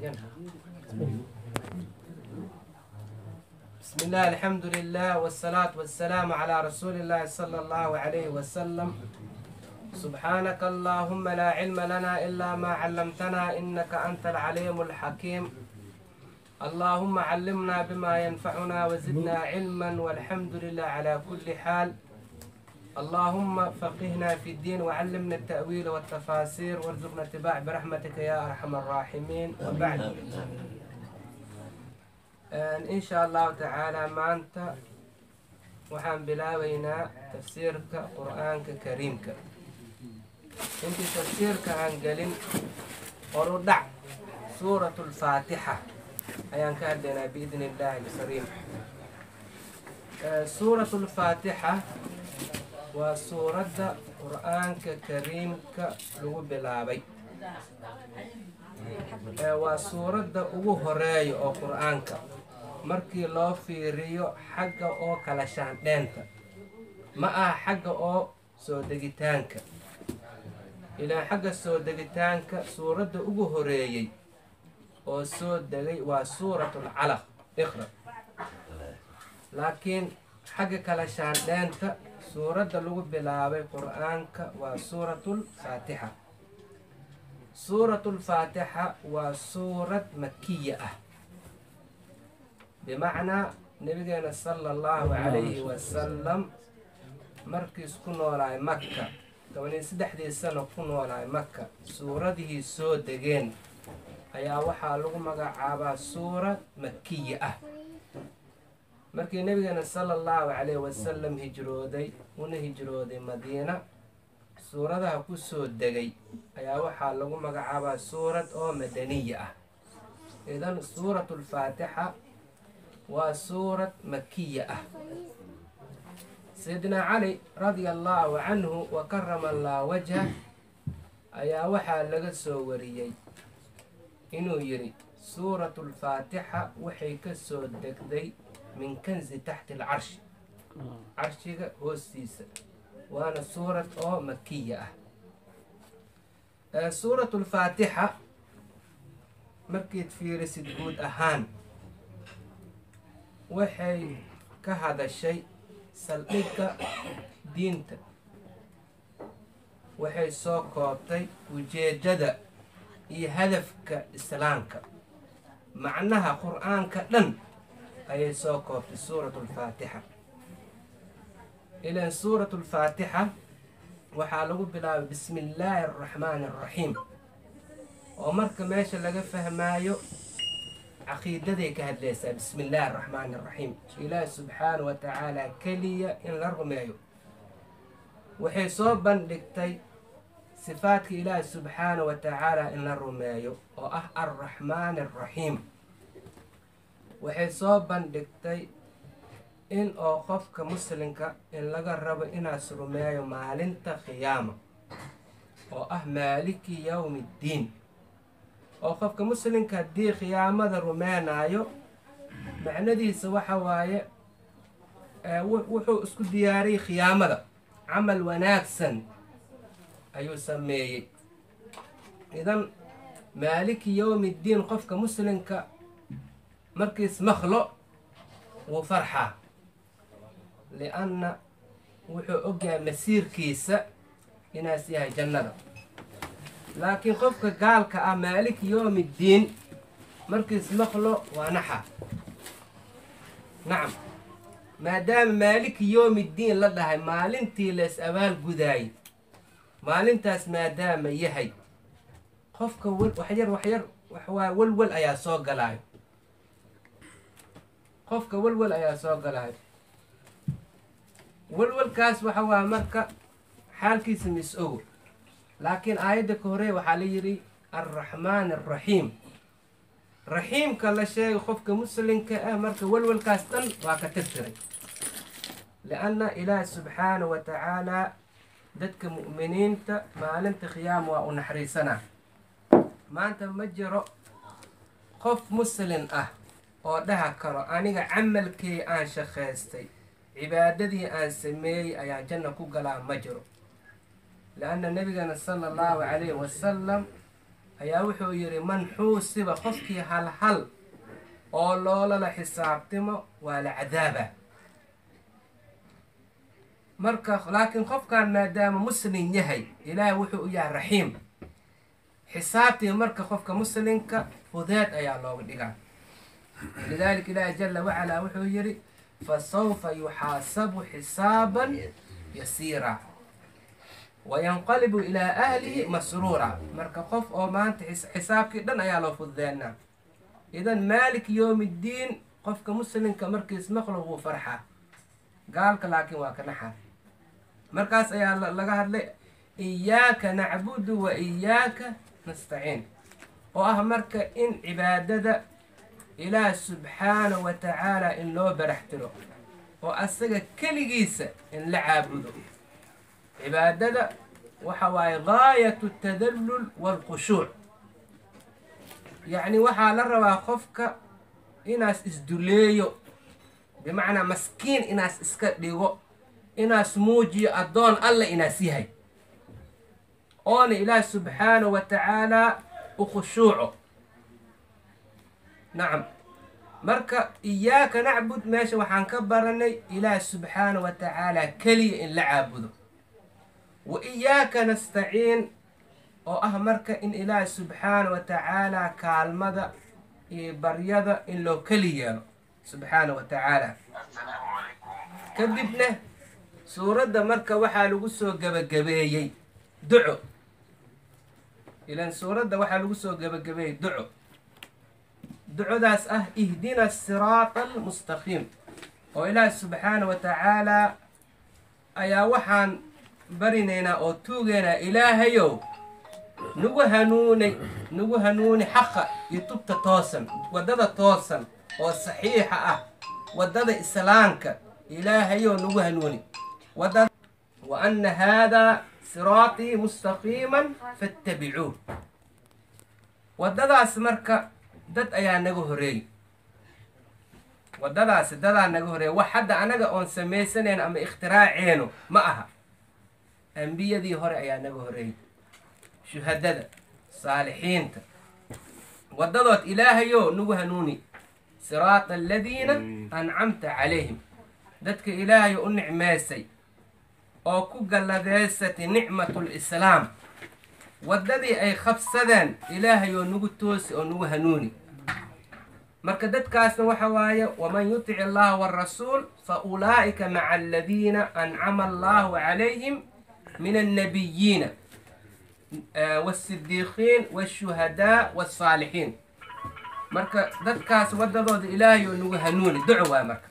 بسم الله الحمد لله والصلاة والسلام على رسول الله صلى الله عليه وسلم سبحانك اللهم لا علم لنا إلا ما علمتنا إنك أنت العليم الحكيم اللهم علمنا بما ينفعنا وزدنا علما والحمد لله على كل حال اللهم فقهنا في الدين وعلمنا التأويل والتفاسير وارزقنا اتباع برحمتك يا أرحم الراحمين وبعد إن شاء الله تعالى maanta waxaan bilaabaynaa tafsiirka qur-aanka kariimka intii tafsiirka aan gelin horudhac suurat lfaatixa ayaan ka hadlaynaa biidn illaahi alkariim suurat lfaatixa waa suuradda qur-aanka kariimka lagu bilaabay waa suuradda ugu horeeya oo qur-aanka markii loo fiiriyo xagga oo kala shaandheenta ma aha xagga oo soo degitaanka ilaa xagga soo degitaanka suuradda ugu horeeyey oo soo degay waa suuratul calaq iqra laakiin xagga kala shaandheenta suuradda lagu bilaabay qur-aanka waa suuratul faatixa suuratul faatixa waa suurad makiya ah bimacnaa nabigeena sala allahu calayhi wasalam markiis ku noolaay makka tobaniyo saddexdii sano ku noolaay makka suuradihii soo degeen ayaa waxaa lagu magacaabaa suurad makiya ah markii nabigeena sala allahu calayhi wasalam hijrooday una hijrooday madiina suuradaha ku soo degay ayaa waxaa lagu magacaabaa suurad oo madaniya ah idan suuratulfaatixa waa suurad makiya ah sayidina cali radia allahu canhu wa karama allah wajha ayaa waxaa laga soo wariyey inuu yidhi suuratulfaatixa waxay ka soo degday min kanzi taxti alcarshi carshiga hoostiisa waana suurad oo makiya ah suuratulfaatixa markiid fiirisid guud ahaan waxay ka hadashay saldhigga diinta waxay soo koobtay ujeeddada iyo hadafka islaamka macnaha qur-aanka dhan ayay soo koobtay suuratulfaatixa ilan suuratulfaatixa waxaa lagu bilaabay bismi illaahi araxmaani araxiim oo marka meesha laga fahmaayo caqiidaday ka hadlaysaa bismi illaahi araxmaani araxiim ilaahi subxaana wa tacaala keliya in la rumeeyo waxay soo bandhigtay sifaadka ilaahi subxaana wa tacaala in la rumeeyo oo ah arraxmaani araxiim waxay soo bandhigtay in oo qofka muslimka in laga rabo inaas rumeeyo maalinta qiyaama oo ah maaliki yowmi ddiin oo qofka muslimka haddii khiyaamada rumeynaayo macnadiisa waxa waaye wuxuu isku diyaariyey khiyaamada camal wanaagsan ayuu sameeyey idan maaliki yowmi ddiin qofka muslimka markiis makhlo wuu farxaa lianna wuxuu ogyahay masiirkiisa inaas yahay jannada laakiin qofka gaalka ah maaliki yowmi ddiin markiis maqlo waa naxa nacam maadaama maaliki yowmi ddiin la dhahay maalintii la is abaal gudaayay maalintaas maadaama yahay qofka waxyar waxyar waxwaa walwal ayaa soo galaayo qofka walwal ayaa soo galaayo walwalkaas waxa waa marka xaalkiisa mis ogo laakiin aayadda ka horey waxaa la yidhi alraxmaan alraxiim raxiimka la sheegay qofka muslimka ah marka walwalkaas dhan waa ka tirtiray lianna ilaah subxaana wa tacaalaa dadka mu'miniinta maalinta khiyaama waa u naxariisanaa maanta ma jiro qof muslin ah oo dhaha karo aniga camalkii aan shaqaystay cibaadadii aan sameeyey ayaa janna ku galaa ma jiro lianna nebigana sala allahu calayhi wasalam ayaa wuxuu yidhi man xuusiba qofkii hal hal oo loolala xisaabtimo waa la cadaaba marka laakiin qofkan maadaama muslim yahay ilaahay wuxuu u yahay raxiim xisaabtii marka qofka muslimka fudeed ayaa looga dhigaa lidalika ilaahi jala wacalaa wuxuu yidhi fasawfa yuxaasabu xisaaban yasiira wayanqalibu ilaa ahlihi masruura marka qof oo maanta xisaabkii dhan ayaa loo fududeynaa idan maalik yowm ddiin qofka muslimka markiis maqlo wuu farxaa gaalka laakiin waa ka naxa markaas ayaa laga hadlay iyaaka nacbudu wa iyaaka nastaciin oo ah marka in cibaadada ilaah subxaana wa tacaala in loo barax tiro oo asaga keligiisa in la caabudo cibaadada waxa waaye gaayatu tadallul waalkhushuuc yacni waxaa la rabaa qofka inaas isduleeyo bimacnaa maskiin inaas iska dhigo inaas muujiyo addoon alla inaas yahay oona ilaah subxaana wa tacaalaa u khushuuco nacam marka iyaaka nacbud meesha waxaan ka baranay ilaah subxaana wa tacaalaa keliya in la caabudo wa iyaaka nastaciin oo ah marka in ilaah subxaana wa tacaalaa kaalmada iyo baryada in loo keli yeelo subxaana wa tacaala kadibna suuradda marka waxaa lagu soo gebagabeeyey duco ilan suuradda waxaa lagu soo gebagabeeyey duco ducodaas ah ihdina asiraata almustaqiim oo ilaah subxaana wa tacaalaa ayaa waxaan barinaynaa oo tuugaynaa ilaahayow nagu hanuunay nagu hanuuni xaqa iyo tubta toosan waddada toosan oo saxiixa ah waddada islaamka ilaahayow nagu hanuuni wada wa anna haadaa siraatii mustaqiiman fattabicuuh waddadaas marka dad ayaa naga horeeyey waddadaasi dadaa naga horeeyey wax hadda anaga oon samaysanayn ama ikhtiraaceennu ma aha ambiyadii hore ayaa naga horeeyey shuhadada saalixiinta waddadood ilaahayo nagu hanuuni siraata aladiina ancamta calayhim dadka ilaahayo u nicmaysay oo ku galladeysatay nicmatu lislaam waddadii ay qabsadeen ilaahayoo nagu toosi oo nagu hanuuni marka dadkaasna waxa waaye waman yutic allaha warasuul fa ulaa'ika maca aladiina ancama allahu calayhim min annabiyiina wasidiiqiin washuhadaa wasaalixiin marka dadkaas waddadooda ilaahay oo nagu hanuuni duco waa marka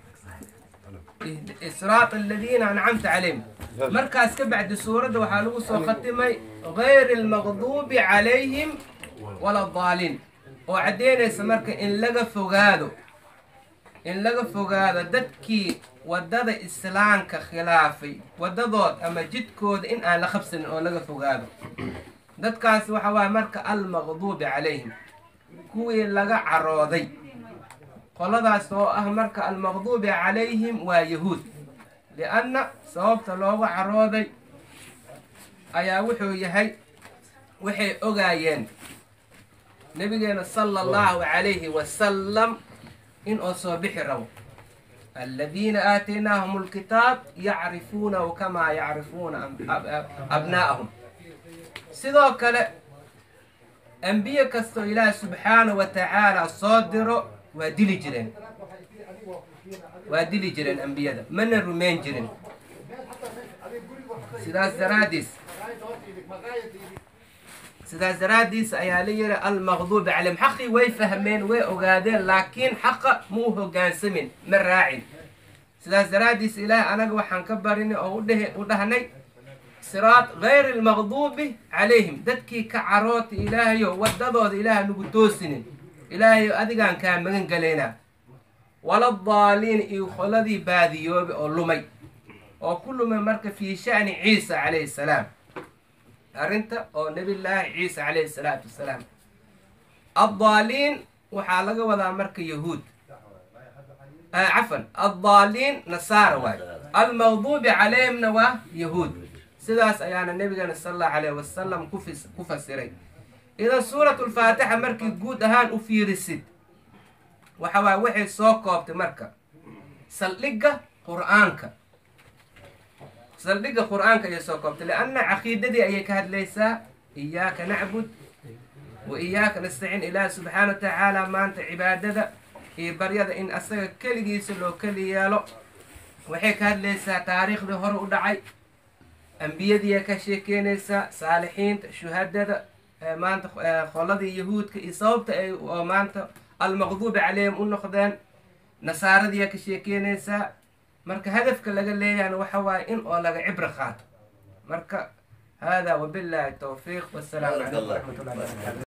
siraat aladiina ancamta calayhim markaas ka bacdi suuradda waxaa lagu soo khatimay gayri almaqduubi calayhim wala daaliin oo caddeynaysa marka in laga fogaado in laga fogaado dadkii waddada islaamka khilaafay waddadood ama jidkooda in aan la qabsanin oo laga fogaado dadkaas waxa waaye marka almaqduubi calayhim kuwii laga carooday qoladaas oo ah marka almaqduubi calayhim waa yahuud lianna sababta looga carooday ayaa wuxuu yahay waxay ogaayeen nabigeena sala allahu calayhi wasalam in oo soo bixi rabo aladiina aataynaahum alkitaab yacrifuunahu kamaa yacrifuuna abnaa'ahum sidoo kale ambiye kastoo ilaah subxaanahu wa tacaala soo diro waa dili jireen waa dili jireen ambiyada mana rumayn jirin sidaas daraadiis sidaas daraaddiis ayaa la yidhi almaqduubi calayhim xaqii way fahmeen way ogaadeen laakiin xaqa ma u hogaansamin ma raacin sidaas daraaddiis ilaahay anaga waxaan ka barinay oo u dhahnay siraat gayri almaqduubi calayhim dadkii ka caroota ilaahayo waddadooda ilaaha nagu toosinin ilaahayo adigaan kaa magan galaynaa wala daaliin iyo qoladii baadiyoobe oo lumay oo ku lumay marka fii sha'ni ciisa calayhi salaam arrinta oo nabillaahi ciisa calayhi salaatu wasalaam addaaliin waxaa laga wadaa marka yahuud cafan addaaliin nasaara waayo almaqduubi calayhimna waa yahuud sidaas ayaana nabigeena sala allahu calayhi wasalam ku fasiray idan suuratulfaatixa markii guud ahaan u fiirisid waxa waay waxay soo koobtay marka saldhigga qur-aanka saldhigga qur-aanka ayay soo koobtay lianna caqiidadii ayay ka hadlaysaa iyaaka nacbud wa iyaaka nastaciin ilaahi subxaana wa tacaala maanta cibaadada iyo baryada in asaga keligiisa loo keli yeelo waxay ka hadlaysaa taariikhdii hore u dhacay ambiyadiiya ka sheekeynaysaa saalixiinta shuhadada maanta qoladii yahuudka iyo sababta ay oo maanta almaqduubi calayhim u noqdeen nasaaradiiya ka sheekeynaysaa marka hadafka laga leeyahana waxa waaye in oo laga cibro qaato marka hada wabillahi towfiiq wasalaamu calaykum waraxmat ullahi wabarakatu